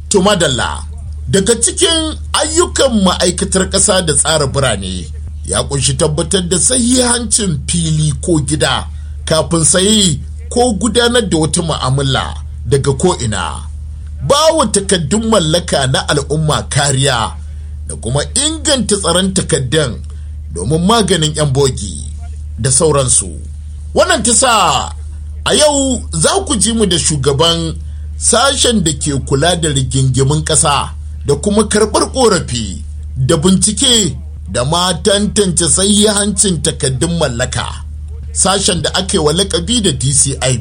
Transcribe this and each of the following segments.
To madalla daga cikin ayyukan ma'aikatar ƙasa da tsara birane ya kunshi tabbatar da sahihancin fili ko gida kafin sayi ko gudanar da wata mu'amala daga ko'ina. Bawa takaddun mallaka na al'umma kariya da kuma inganta tsaron takaddun domin maganin 'yan bogi da sauransu. Wannan ta sa a yau za ku ji mu da shugaban sashen da ke kula da rigingimin ƙasa da kuma karɓar ƙorafi da bincike da ma tantance hancin takaddun mallaka sashen da ake wa lakabi da dcib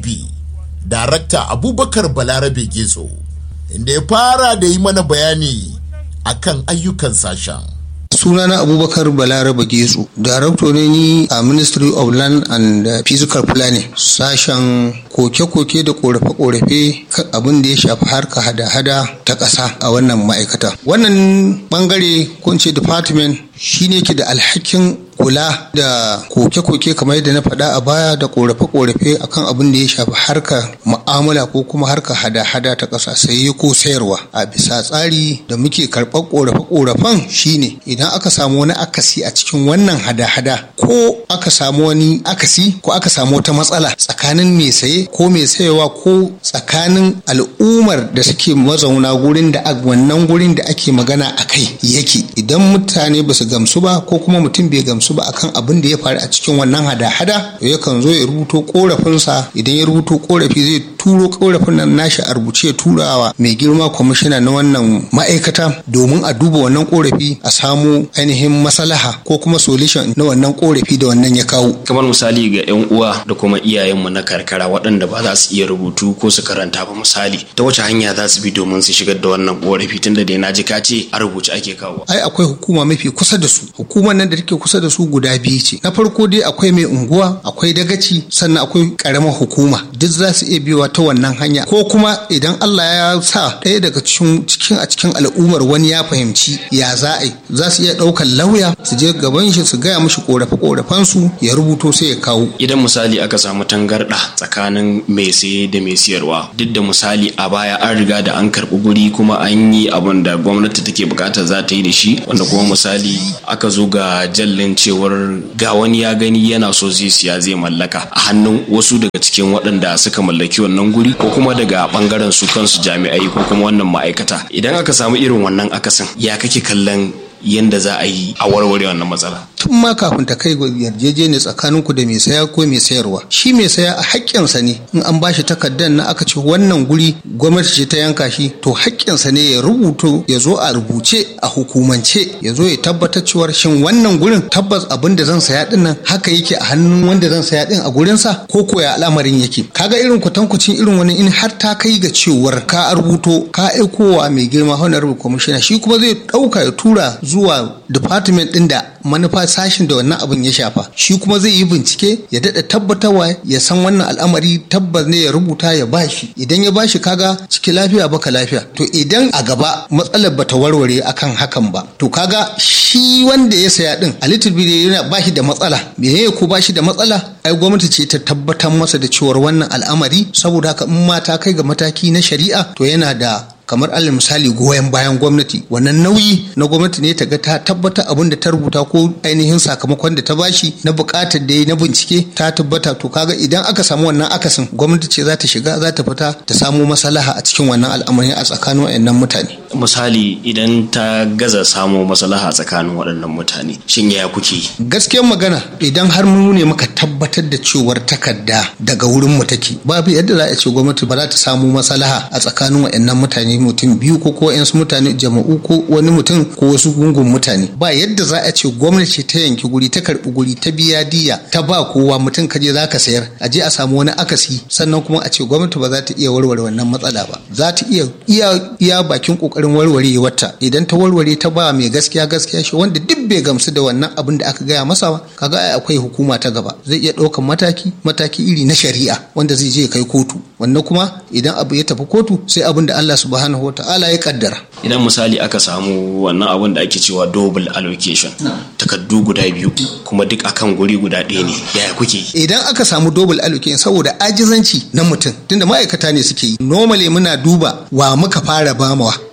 darakta abubakar balarabe gezo inda ya fara da yi mana bayani akan ayyukan sashen sunana abubakar balaraba getsu darakto ne ni a ministry of land and physical planning sashen koke-koke da korafe-korafe abin da ya shafi harka hada-hada ta ƙasa a wannan ma'aikata wannan bangare ko ce department shine ke da alhakin kula da koke-koke kamar yadda na faɗa a baya da korafe-korafe akan abin da ya shafi harkar mu'amala ko kuma harkar hada-hada ta ƙasa saye ko sayarwa a bisa tsari da muke karɓar korafe-korafen shine idan aka samu wani akasi a cikin wannan hada-hada ko aka samu wani akasi ko aka samu wata matsala tsakanin mai saye ko mai sayewa ko tsakanin al'ummar da suke mazauna gurin da wannan gurin da ake magana a kai yake idan mutane ba su gamsu ba ko kuma mutum bai gamsu ba akan abin da ya faru a cikin wannan hada-hada yakan zo ya rubuto korafinsa idan ya rubuto korafi zai turo korafin nan nashi a rubuce turawa mai girma kwamishina na wannan ma'aikata domin a duba wannan korafi a samu ainihin maslaha ko kuma solution na wannan korafi da wannan ya kawo kamar misali ga yan uwa da kuma iyayenmu na karkara waɗanda ba za su iya rubutu ko su karanta ba misali ta wace hanya za su bi domin su shigar da wannan korafi tunda dai na ji ka ce a rubuce ake kawo ai akwai hukuma mafi kusa da su hukumar nan da take kusa da su guda biyu ce na farko dai akwai mai unguwa akwai dagaci sannan akwai karamar hukuma duk za su iya biyowa ta wannan hanya ko kuma idan Allah ya sa ɗaya daga cikin a cikin al'ummar wani ya fahimci ya za a yi za su iya ɗaukar lauya su je gaban shi su gaya mishi korafe korafen su ya rubuto sai ya kawo idan misali aka samu tangarɗa tsakanin mai saye da mai siyarwa duk da misali a baya an riga da an karɓi guri kuma an yi abin da gwamnati take bukatar za ta yi da shi wanda kuma misali aka zo ga jallin cewar ga wani ya gani yana so zai siya zai mallaka a hannun wasu daga cikin waɗanda suka mallaki wannan guri ko kuma daga bangaren su kansu jami'ai ko kuma wannan ma'aikata idan aka samu irin wannan akasin ya kake kallon yadda za a yi a warware wannan matsala. Tun ma kafin ta kai yarjejeniya tsakanin ku da mai saya ko mai sayarwa. Shi mai saya a haƙƙinsa ne in an bashi takardar na aka ce wannan guri gwamnati ce ta yanka shi to haƙƙinsa ne ya rubuto ya zo a rubuce a hukumance ya zo ya tabbatar cewar shin wannan gurin tabbas abin da zan saya din nan haka yake a hannun wanda zan saya din a gurinsa ko ko ya al'amarin yake. Kaga irin kwatankwacin irin wani in har ta kai ga cewar ka rubuto ka aikowa mai girma honorable commissioner shi kuma zai ɗauka ya tura zuwa department ɗin da manufa sashin da wannan abin ya shafa shi kuma zai yi bincike ya daɗa tabbatarwa ya san wannan al'amari tabbas ne ya rubuta ya bashi idan ya bashi kaga ciki lafiya baka lafiya to idan a gaba matsalar bata warware akan hakan ba to kaga shi wanda ya saya din a little bit yana bashi da matsala me ko bashi da matsala ai gwamnati ce ta tabbatar masa da cewar wannan al'amari saboda haka in ma ta kai ga mataki na shari'a to yana da kamar alal misali goyon bayan gwamnati wannan nauyi na gwamnati ne ta ga ta tabbata abin da ta rubuta ko ainihin sakamakon da ta bashi na bukatar da na bincike ta tabbata to kaga idan aka samu wannan akasin gwamnati ce za ta shiga za ta fita ta samu maslaha a cikin wannan al'amari a tsakanin wayannan mutane misali idan ta gaza samu maslaha tsakanin waɗannan mutane shin ya kuke gaskiyar magana idan har mu ne muka tabbatar da cewar takarda daga wurin mu take babu yadda za a ce gwamnati ba za ta samu maslaha a tsakanin wayannan mutane mutum biyu ko ko yansu mutane jama'u ko wani mutum ko wasu gungun mutane ba yadda za a ce gwamnati ta yanki guri ta karbi guri ta biya diya ta ba kowa mutum ka je za ka sayar a je a samu wani akasi sannan kuma a ce gwamnati ba za ta iya warware wannan matsala ba za ta iya iya iya bakin kokarin warware wata idan ta warware ta ba mai gaskiya gaskiya shi wanda duk bai gamsu da wannan abin da aka gaya masa ba kaga ai akwai hukuma ta gaba zai iya ɗaukan mataki mataki iri na shari'a wanda zai je kai kotu wannan kuma idan abu ya tafi kotu sai abin da Allah subhanahu subhanahu wa ta'ala ya kaddara idan misali aka samu wannan abun da ake cewa double allocation takaddu guda biyu kuma duk akan guri guda ɗaya ne yaya kuke idan aka samu double allocation saboda ajizanci na mutum tunda ma'aikata ne suke yi normally muna duba wa muka fara bamawa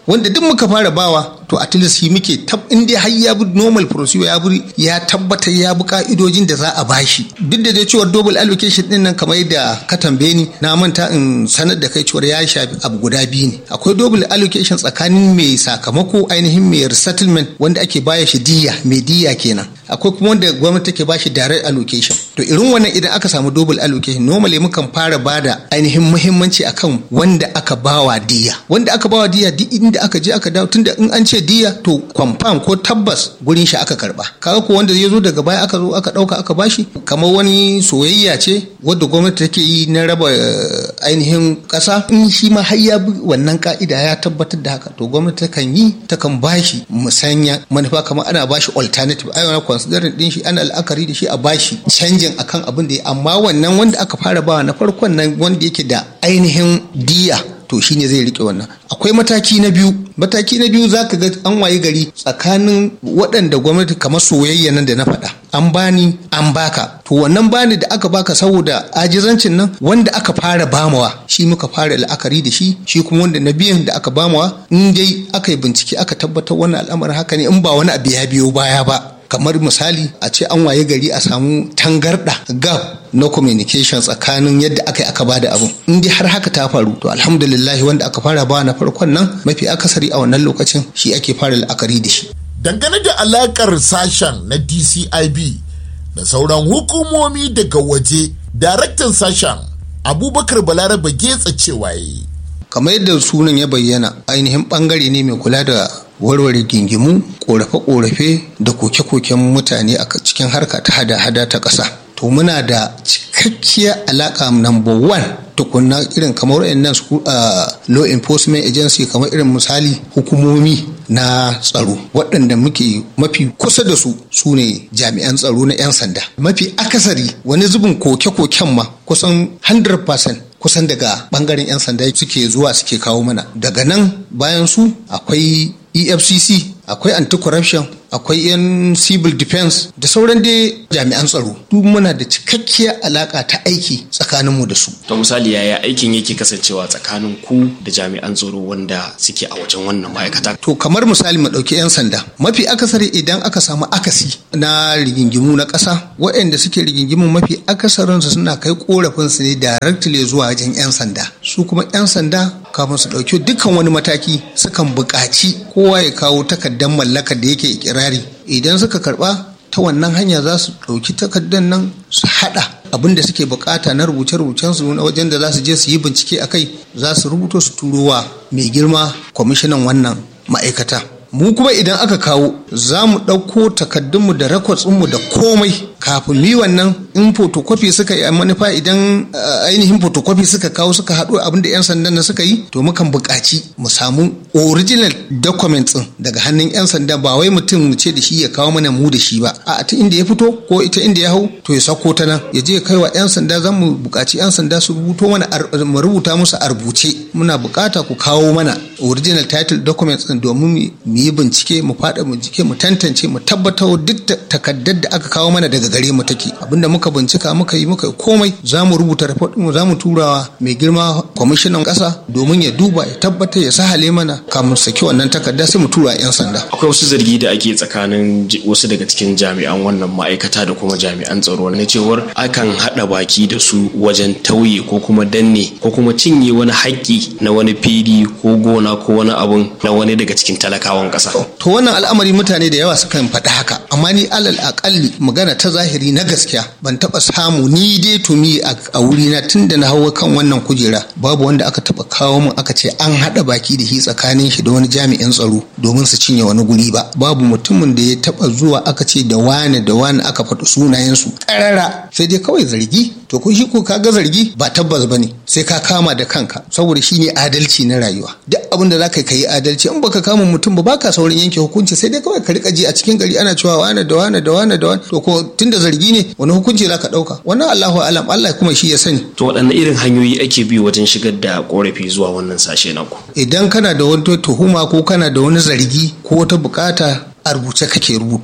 wanda duk muka fara bawa to at least shi muke tab in dai har ya bi normal procedure ya bi ya tabbatar ya bi ka'idojin da za a bashi duk da dai cewa double allocation din nan kamar yadda ka tambaye ni na manta in sanar da kai cewa ya shafi abu guda biyu ne akwai double allocation tsakanin mai sakamako ainihin mai resettlement wanda ake baya shi diya mai diya kenan akwai kuma wanda gwamnati take bashi direct allocation to irin wannan idan aka samu double allocation normally mukan fara bada ainihin muhimmanci akan wanda aka bawa diya wanda aka bawa diya duk inda aka je aka dawo tunda in an ce diya to confirm ko tabbas gurin shi aka karba kaga ko wanda ya zo daga baya aka zo aka dauka aka bashi kamar wani soyayya ce wadda gwamnati take yi na raba ainihin kasa in shi ma har ya bi wannan ka'ida ya tabbatar da haka to gwamnati takan yi takan bashi musanya manufa kamar ana bashi alternative ai wani considering din shi ana la'akari da shi a bashi canjin akan abin da ya amma wannan wanda aka fara bawa na farkon nan wanda yake da ainihin diya to shine zai rike wannan akwai mataki na biyu mataki na biyu zaka ga an waye gari tsakanin waɗanda gwamnati kamar soyayya nan da na faɗa an bani an baka to wannan bani da aka baka saboda ajizancin nan wanda aka fara bamawa shi muka fara la'akari da shi shi kuma wanda na biyan da aka bamawa in dai aka yi bincike aka tabbatar wannan al'amarin haka ne in ba wani abu ya biyo baya ba kamar misali a ce an waye gari a samu tangarda gap na communication tsakanin yadda aka yi aka bada abun in dai har haka ta faru to alhamdulillah wanda aka fara ba na farkon nan mafi akasari a wannan lokacin shi ake fara la'akari da shi dangane da alakar sashen na dcib da sauran hukumomi daga waje daraktan sashen abubakar balaraba getsa cewa yi kamar yadda sunan ya bayyana ainihin bangare ne mai kula da warware gingimu korafe-korafe da koke-koken mutane a cikin harka ta hada-hada ta ƙasa to muna da cikakkiyar alaƙa number one tukunna irin kamar wayannan su law enforcement agency kamar irin misali hukumomi na tsaro waɗanda muke mafi kusa da su su ne jami'an tsaro na 'yan sanda mafi akasari wani zubin koke-koken ma kusan 100% kusan daga bangaren 'yan sanda suke zuwa suke kawo mana daga nan bayan su akwai efcc akwai anti-corruption akwai yan civil defense da sauran dai jami'an tsaro duk muna da cikakkiyar alaka ta aiki tsakaninmu da su to misali yaya aikin yake kasancewa tsakanin ku da jami'an tsaro wanda suke a wajen wannan ma'aikata to kamar misali mu ɗauki 'yan sanda mafi akasari idan aka samu akasi na rigingimu na ƙasa waɗanda suke rigingimu mafi akasarinsu suna kai ƙorafinsu ne directly zuwa wajen 'yan sanda su kuma 'yan sanda kafin su ɗauki dukkan wani mataki sukan buƙaci kowa ya kawo takardar mallakar da yake ikirari idan suka karɓa ta wannan hanya za su ɗauki takardar nan su haɗa abin da suke bukata na rubuce-rubucen su na wajen da za su je su yi bincike a kai za su rubuto su turo wa mai girma kwamishinan wannan ma'aikata mu kuma idan aka kawo za mu ɗauko takaddunmu da rakwasinmu da komai kafin mi wannan in photocopy suka yi manufa idan ainihin photocopy suka kawo suka haɗo abin da 'yan sandan na suka yi to mukan buƙaci mu samu original documents ɗin daga hannun 'yan sanda ba wai mutum mu ce da shi ya kawo mana mu da shi ba a ta inda ya fito ko ita inda ya hau to ya sako ta nan ya je kai wa 'yan sanda zan mu buƙaci 'yan sanda su rubuto mana mu rubuta musu a rubuce muna buƙata ku kawo mana original title documents ɗin domin mu yi bincike mu faɗa bincike mu tantance mu tabbatar duk takaddar da aka kawo mana daga gare mu take abinda muka bincika muka yi muka komai za mu rubuta report mu za mu turawa mai girma kwamishinan ƙasa domin ya duba ya tabbatar ya sahale mana kamun saki wannan takarda sai mu tura yan sanda akwai wasu zargi da ake tsakanin wasu daga cikin jami'an wannan ma'aikata da kuma jami'an tsaro na cewar akan haɗa baki da su wajen tauye ko kuma danne ko kuma cinye wani haƙƙi na wani fili ko gona ko wani abun na wani daga cikin talakawan ƙasa to wannan al'amari mutane da yawa sukan faɗi haka amma ni alal aƙalli magana ta zahiri na gaskiya ban taɓa samu ni dai tumi a wuri na tun da na hawa kan wannan kujera babu wanda aka taɓa kawo min aka ce an haɗa baki da shi tsakanin shi da wani jami'in tsaro domin su cinye wani guri ba babu mutumin da ya taɓa zuwa aka ce da wane da wane aka faɗi sunayensu ƙarara sai dai kawai zargi to ko shi ko ka ga zargi ba tabbas bane sai ka kama da kanka saboda shine adalci na rayuwa duk abin da zaka yi adalci in baka kama mutum ba baka saurin yanke hukunci sai dai kawai ka rika ji a cikin gari ana cewa wane da wane da wane da wane to ko tunda zargi ne wani hukunci zaka dauka wannan Allahu alam Allah kuma shi ya sani to waɗanne irin hanyoyi ake bi wajen shigar da korafi zuwa wannan sashe na ku idan kana da wani tuhuma ko kana da wani zargi ko wata bukata a rubuce kake rubutowa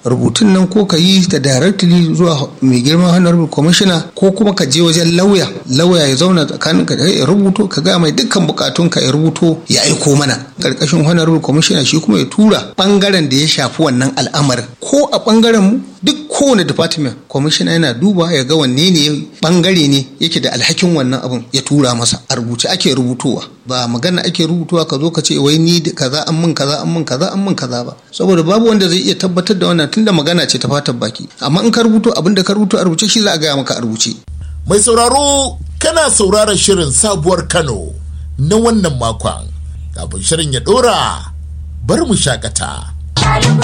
rubutun nan ko ka yi ta directly zuwa mai girman honorable commissioner ko kuma ka je wajen lauya lauya ya zauna tsakanin ka ya rubuto ka ga mai dukkan bukatun ka ya rubuto ya aiko mana karkashin honorable commissioner shi kuma ya tura bangaren da ya shafi wannan al'amarin ko a bangaren mu duk kowane department commissioner yana duba ya ga wanne ne bangare ne yake da alhakin wannan abun ya tura masa a rubuce ake rubutowa ba magana ake rubutuwa ka zo ka ce wai ni kaza an mun kaza an mun kaza an mun kaza ba saboda babu wanda zai iya tabbatar da wannan tunda magana ce ta fatan baki amma in ka rubuto abin da ka rubuto a rubuce shi za a gaya maka a rubuce mai sauraro kana sauraron shirin sabuwar kano na wannan makon kafin shirin ya dora bar mu shakata